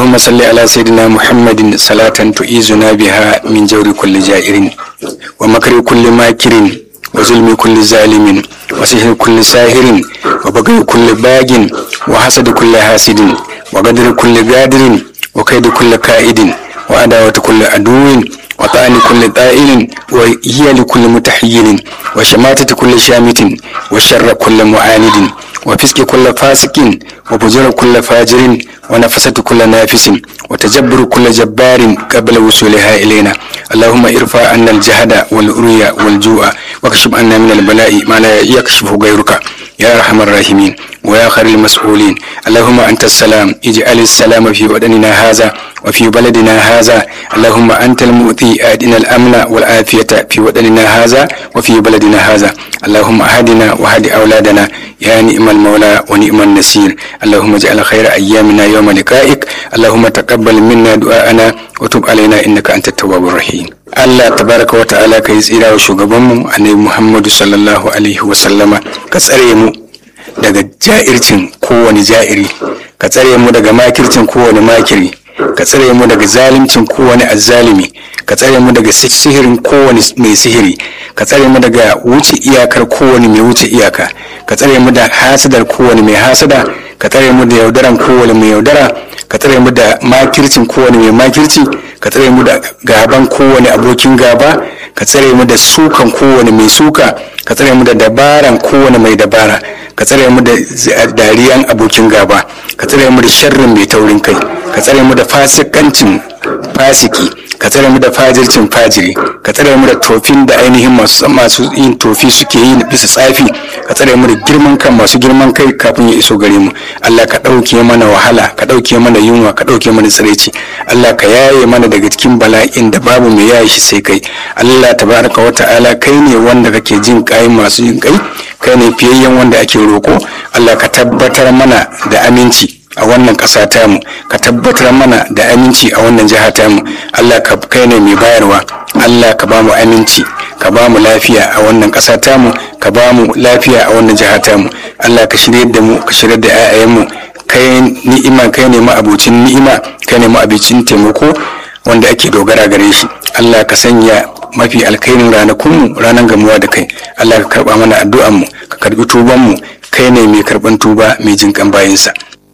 اللهم صل على سيدنا محمد صلاة تؤيزنا بها من جور كل جائر ومكر كل ماكر وظلم كل ظالم وسحر كل ساهر وبغي كل باغ وحسد كل حاسد وقدر كل قادر وكيد كل كائد وعداوة كل عدو وطعن كل طائل وهي لكل متحيل وشماتة كل شامت وشر كل معاند وفسق كل فاسق وفجر كل فاجر ونفسة كل نافس وتجبر كل جبار قبل وصولها إلينا اللهم ارفع عنا الجهد والأريا والجوع واكشف عنا من البلاء ما لا يكشفه غيرك يا أرحم الراحمين ويا خير المسؤولين اللهم أنت السلام اجعل السلام في وطننا هذا وفي بلدنا هذا اللهم أنت المؤتي أدنا الأمن والعافية في وطننا هذا وفي بلدنا هذا اللهم أهدنا وهد أولادنا يا نعم المولى ونعم النصير اللهم اجعل خير أيامنا يوم لقائك اللهم تقبل منا دعاءنا وتب علينا إنك أنت التواب الرحيم Allah tabaraka wa ta'ala ka yi tsira wa shugabanmu annabi Muhammadu sallallahu alaihi wa sallama ka tsare mu daga ja'ircin kowane ja'iri ka tsare mu daga makircin kowane makiri ka tsare mu daga zalimcin kowane azzalimi ka tsare mu daga sihirin kowane mai sihiri ka tsare mu daga wuce iyakar kowane mai wuce iyaka ka tsare mu da hasadar kowane mai hasada ka tsare mu da yaudaran kowane mai yaudara ka tsare mu da makircin kowane mai makirci ka tsare mu da gaban kowane abokin gaba ka tsare mu da sukan kowane mai suka ka tsare mu da dabaran kowane mai dabara ka tsare mu da dariyan abokin gaba ka tsare mu da sharrin mai taurin kai ka tsare mu da fasikancin fasiki ka tsare mu da fajircin fajiri ka tsare mu da tofin da ainihin masu masu yin tofi suke yi bisa tsafi ka tsare mu da girman kan masu girman kai kafin ya iso gare mu Allah ka ɗauke mana wahala ka ɗauke mana yunwa ka ɗauke mana tsiraici Allah ka yaye mana daga cikin bala'in da babu mai yaye shi sai kai Allah tabaraka wa ta'ala kai ne wanda kake jin kai masu jin kai kai ne fiyayyen wanda ake roko Allah ka tabbatar mana da aminci a wannan ƙasa tamu ka tabbatar mana da aminci a wannan jiha tamu allah ka kai ne mai bayarwa allah ka ba mu aminci ka ba mu lafiya a wannan ƙasa tamu ka ba mu lafiya a wannan jiha tamu allah ka shirya da mu ka shirya da 'ya'yanmu kai ni'ima kai ne ma'abocin ni'ima kai ne ma'abocin taimako wanda ake dogara gare shi allah ka sanya mafi alkairin ranakunmu ranar gamuwa da kai allah ka karba mana addu'anmu ka karbi tubanmu kai ne mai karban tuba mai jinkan bayansa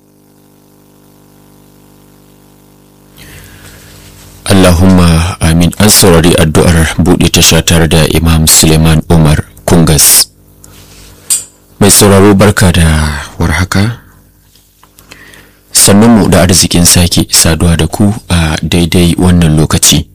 Allahumma amin an saurari addu'ar buɗe tasha tare da Imam Suleiman Umar Kungas. Mai sauraro barka da warhaka. Sannunmu da arzikin sake saduwa da ku a daidai wannan lokaci.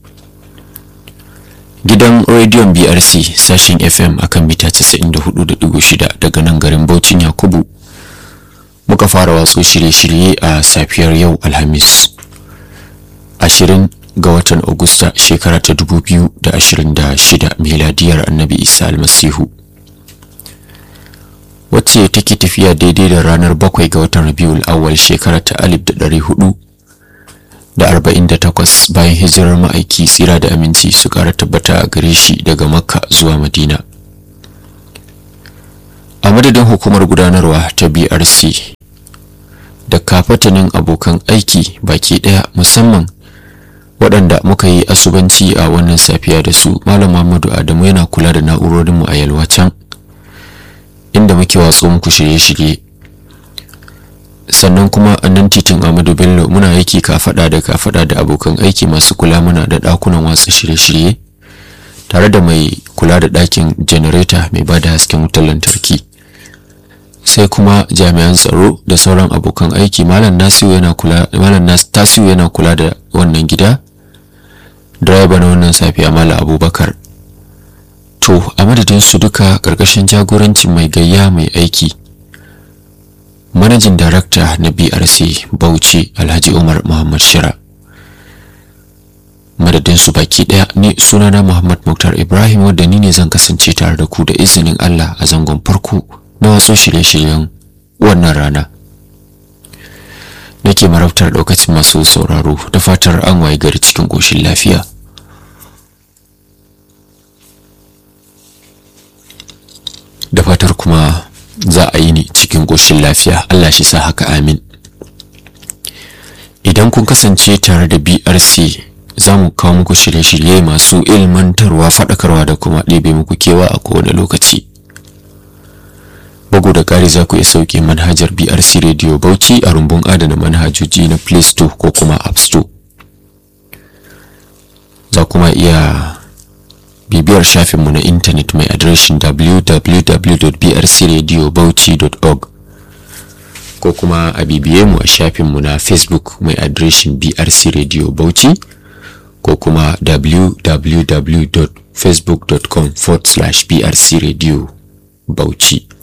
Gidan rediyon BRC sashen FM akan mita 94.6 daga nan garin Baucin Yakubu. Muka fara watso shirye-shirye a safiyar yau Alhamis. ashirin ga watan Agusta shekara ta 2026 miladiyar annabi Isa almasihu wacce take tafiya daidai da ranar bakwai ga watan Rabiul awwal shekara ta 1448 bayan hijirar ma'aiki tsira da aminci su kara tabbata a gare shi daga Makka zuwa Madina a madadin hukumar gudanarwa ta BRC da kafatanin abokan aiki baki daya musamman waɗanda muka yi asubanci a wannan safiya da su malam Muhammadu Adamu yana kula da na'urorinmu a yalwa can inda muke watso muku shirye-shirye sannan kuma a nan titin Ahmadu Bello muna aiki kafada da kafada da abokan aiki masu kula muna da ɗakunan watsa shirye-shirye tare da mai kula da ɗakin janareta mai bada hasken wutar lantarki sai kuma jami'an tsaro da sauran abokan aiki malam Nasiru yana kula malam Tasiu yana kula da wannan gida direba na wannan safiya mala abubakar to a madadin su duka ƙarƙashin jagorancin mai gayya mai aiki manajin darakta na brc bauchi alhaji umar muhammad shira madadin su baki ɗaya ni sunana muhammad muktar ibrahim wadda ni ne zan kasance tare da ku da izinin allah a zangon farko na wasu shirye-shiryen wannan rana nake marabtar ɗaukacin masu sauraro da fatar an waye gari cikin ƙoshin lafiya da fatar kuma za a yi ni cikin ƙoshin lafiya Allah shi sa haka amin idan kun kasance tare da brc za mu kawo muku shirye-shirye masu ilmantarwa faɗakarwa da kuma ɗebe muku kewa a kowane lokaci bugu da ƙari za ku iya sauke manhajar brc radio bauchi a rumbun adana manhajoji na play store ko kuma app store za kuma iya bibiyar shafinmu na intanet mai adireshin www.brcradiobauchi.org ko kuma a bibiye mu a shafinmu na facebook mai adireshin brc radio bauchi ko kuma www.facebook.com forward slash brc radio bauchi